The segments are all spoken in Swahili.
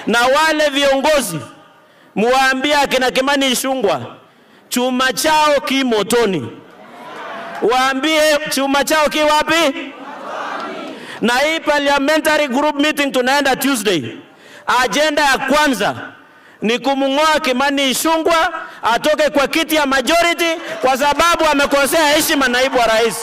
na wale viongozi muwaambie akina Kimani Ichung'wah chuma chao ki motoni, waambie chuma chao ki wapi? Na hii parliamentary group meeting tunaenda Tuesday, ajenda ya kwanza ni kumng'oa Kimani Ichung'wah atoke kwa kiti ya majority kwa sababu amekosea heshima naibu wa rais.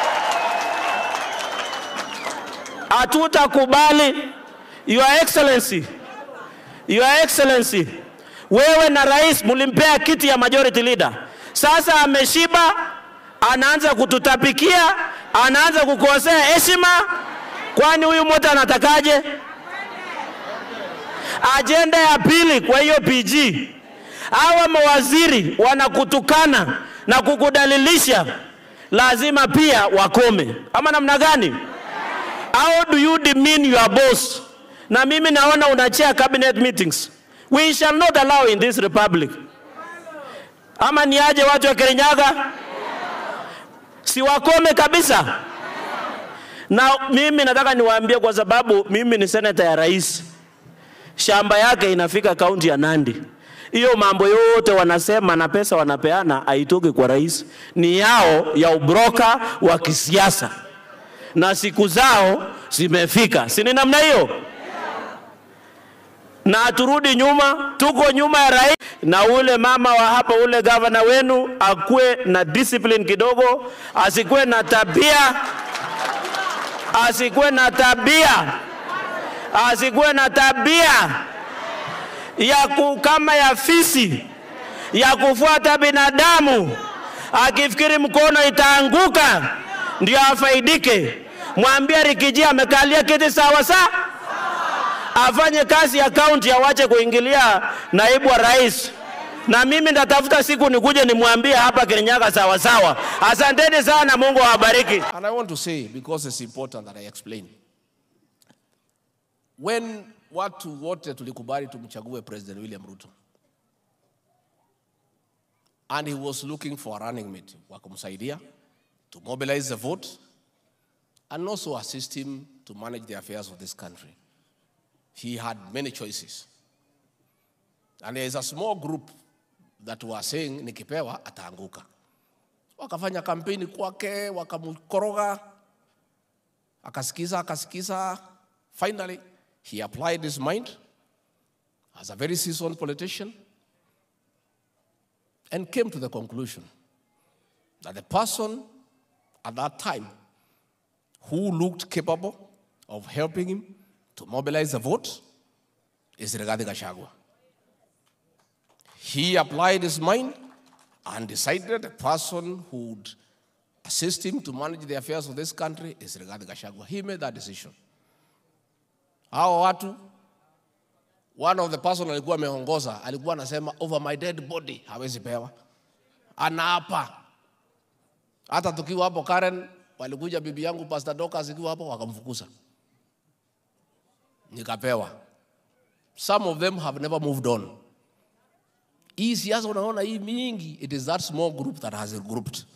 Hatutakubali Your Excellency, Your Excellency, wewe na rais mulimpea kiti ya majority leader. Sasa ameshiba, anaanza kututapikia, anaanza kukosea heshima. Kwani huyu mtu anatakaje? Ajenda ya pili kwa hiyo PG, hawa mawaziri wanakutukana na kukudalilisha, lazima pia wakome, ama namna gani? How do you demean your boss? Na mimi naona unachea cabinet meetings. We shall not allow in this republic. Ama ni aje watu wa Kirinyaga? Si wakome kabisa. Na mimi nataka niwaambie kwa sababu mimi ni seneta ya rais. Shamba yake inafika kaunti ya Nandi. Hiyo mambo yote wanasema na pesa wanapeana haitoki kwa rais, ni yao ya ubroka wa kisiasa, na siku zao zimefika, si ni namna hiyo? na turudi nyuma, tuko nyuma ya rais. Na ule mama wa hapa, ule gavana wenu akuwe na discipline kidogo, asikuwe na tabia, asikuwe na tabia, asikuwe na tabia ya ku, kama ya fisi ya kufuata binadamu, akifikiri mkono itaanguka ndio afaidike. Mwambie Rikiji amekalia kiti sawa sawa afanye kazi ya kaunti, awache kuingilia naibu wa rais. Na mimi ndatafuta siku nikuje nimwambie hapa Kirinyaga sawa sawa. Asanteni sana, Mungu awabariki. And I want to say, because it's important that I explain. When watu wote tulikubali tumchague President William Ruto, and he was looking for a running mate wa kumsaidia to mobilize the vote and also assist him to manage the affairs of this country. He had many choices. And there is a small group that were saying nikipewa ataanguka. Wakafanya kampeni kwake, wakamkoroga, akasikiza, akasikiza. Finally, he applied his mind as a very seasoned politician and came to the conclusion that the person at that time who looked capable of helping him to mobilize the vote is Rigathi Gachagua. He applied his mind and decided the person who would assist him to manage the affairs of this country is Rigathi Gachagua. He made that decision. Hao watu, one of the person alikuwa ameongoza alikuwa anasema over my dead body hawezi pewa, anaapa. Hata tukiwa hapo Karen, walikuja bibi yangu Pastor Dorcas ikiwa hapo wakamfukuza nikapewa. Some of them have never moved on. Hii siasa unaona hii mingi, it is that small group that has regrouped.